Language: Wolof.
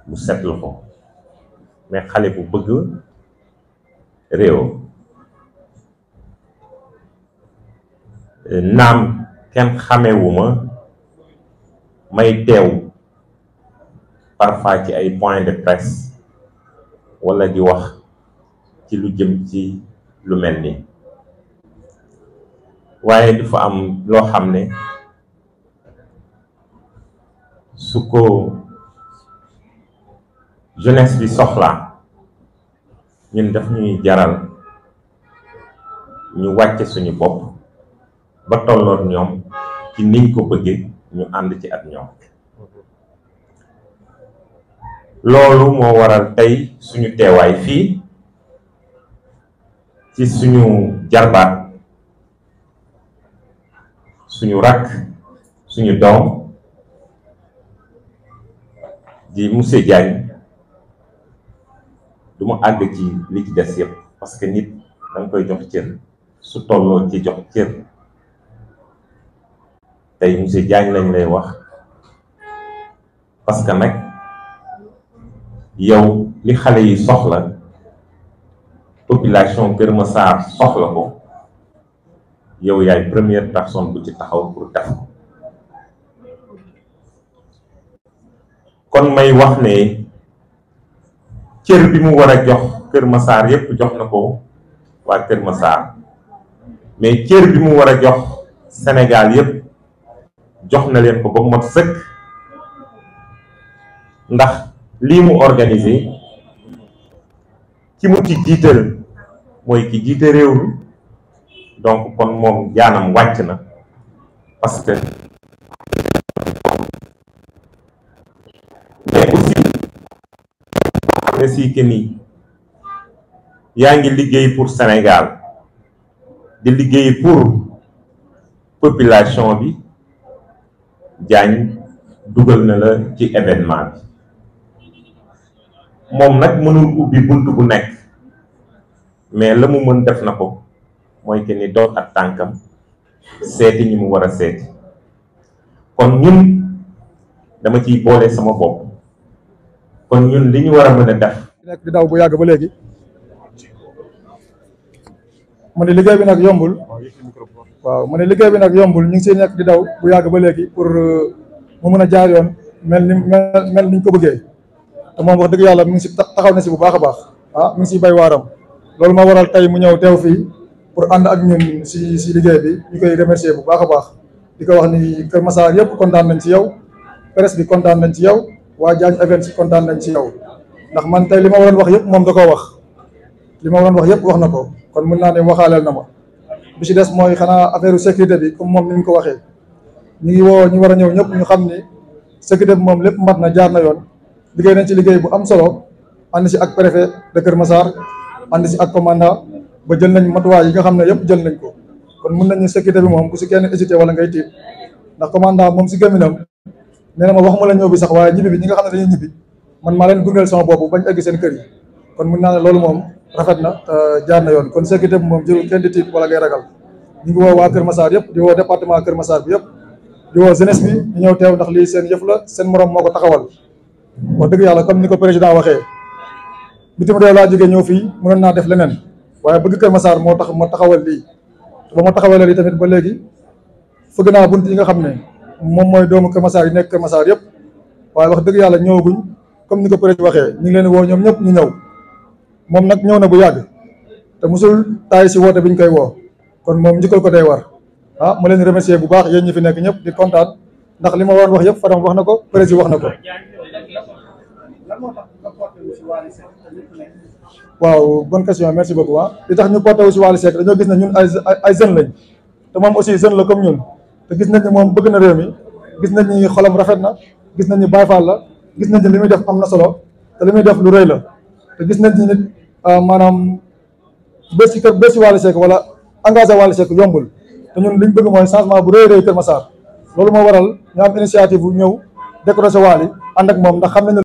bu set loxo mais xale bu bëgg réew naam kenn xamewuma may teew parfois ci ay point de presse wala di wax ci lu jëm ci lu mel ni waaye dafa am loo xam ne su ko jeunesse bi soxlaa ñun daf ñuy jaral ñu wàcce suñu bopp ba tolloon ñoom ci niñ ko bëggee ñu ànd ci ak ñoom loolu moo waral tey suñu teewaay fii ci suñu jarbaat suñu rakk suñu doom di monsieur Diagne du ma àgg ci li ci des yëpp parce que nit da nga koy jox cër su tolloo ci jox cër tey monsieur Diagne lañ lay wax parce que nag yow li xale yi soxla population Kër Massar soxla ko yow yaay première personne bu ci taxaw pour def ko kon may wax ne cër bi mu war a jox Kër Massar yépp jox na ko waa Kër Massar mais cër bi mu war a jox Sénégal yépp jox na leen ko ba mot sëkk ndax lii mu organisé ci mu ci jiital mooy ki jiite réew mi donc kon moom jaanam wàcc na parce que mais aussi aussi que ni yaa ngi liggéey pour Sénégal di liggéey pour population bi Diagne dugal na la ci événement bi moom nag mënul ubbi bunt bu nekk mais la mu mën def na ko mooy que ni dox ak tànkam seeti ñi mu war a seeti kon ñun dama ciy boole sama bopp kon ñun li ñu war a mën a def nekk di daw bu yàgg ba léegi mu ne liggéey bi nag yombul waaw mu ne liggéey bi nag yombul ñu ngi siy nekk di daw bu yàgg ba léegi pour mu mën a jaar yoon mel ni mel mel ni ñu ko bëggee te moom wax dëgg yàlla mi ngi si taxaw na si bu baax a baax ah mi ngi siy bay waaram loolu moo waral tey mu ñëw teew fii pour ànd ak ñun si si liggéey bi ñu koy remercier bu baax a baax di ko wax ni Kër Massar yëpp kontaan nañ ci yow presse bi kontaan nañ ci yow waa Diagne Events kontaan nañ ci yow ndax man tey li ma waroon wax yëpp moom da koo wax li ma waroon wax yëpp wax na ko kon mën naa ne waxaaleel na ma bi ci des mooy xanaa affaire sécurité bi comme moom ni mu ko waxee ñu ngi woo ñu war a ñëw ñëpp ñu xam ni sécurité bi moom lépp mat na jaar na yoon liggéey nañ ci liggéey bu am solo ànd si ak préfet de Kër Massar ànd si ak commandant ba jël nañ matuwaay yi nga xam ne yëpp jël nañ ko kon mun nañu sécurité bi moom bu si kenn hésité wala ngay tiit ndax commandant moom si gémminam nee na ma waxuma la ñëw bi sax waaye ñibbi bi ñi nga xam ne dañuy ñibbi man maa leen gungeel sama bopp bañ egg seen kër yi kon mun naa ne loolu moom rafet na jaar na yoon kon sécurité bi moom jërul kenn di tiit wala ngay ragal ñu ngi woo waa Kër Massar yëpp di woo département Kër Massar bi yëpp di woo jeunesse bi ñu ñëw teew ndax lii seen yëf la seen morom moo ko taxawal wax dëgg yàlla comme ni ko président waxee bitim réew laa jógee ñëw fii mënoon naa def leneen waaye bëgg Kër Massar moo tax ma taxawal lii ba ma taxawalee lii tamit ba léegi fëgg naa bunt yi nga xam ne moom mooy doomu Kër Massar yi nekk Kër Massar yëpp waaye wax dëgg yàlla ñëwaguñ comme ni ko président waxee ñu ngi leen woo ñoom ñëpp ñu ñëw moom nag ñëw na bu yàgg te musul taay si woote bi ñu koy woo kon moom njëkkal ko day war ah ma leen remercier bu baax yéen ñi fi nekk ñëpp di kontaan ndax li ma waroon wax yëpp Fadam wax na ko président wax na ko waaw bonne question merci beaucoup ah li tax ñu porté wu si Wally Seck dañoo gis ne ñun ay ay jeunes lañ te moom aussi jeune la comme ñun te gis nañ ni moom bëgg na réew mi gis nañ ni xolam rafet na gis nañ ni Baye Fall la gis nañ ni li muy def am na solo te li muy def lu rëy la te gis nañ ni nit maanaam bés si kër bés si Wally Seck wala engagé Wally Seck yombul te ñun liñ bëgg mooy changement bu rëy rëy Kër Massar loolu moo waral ñu am initiative bu ñëw décroché Wally ànd ak moom ndax xam nañ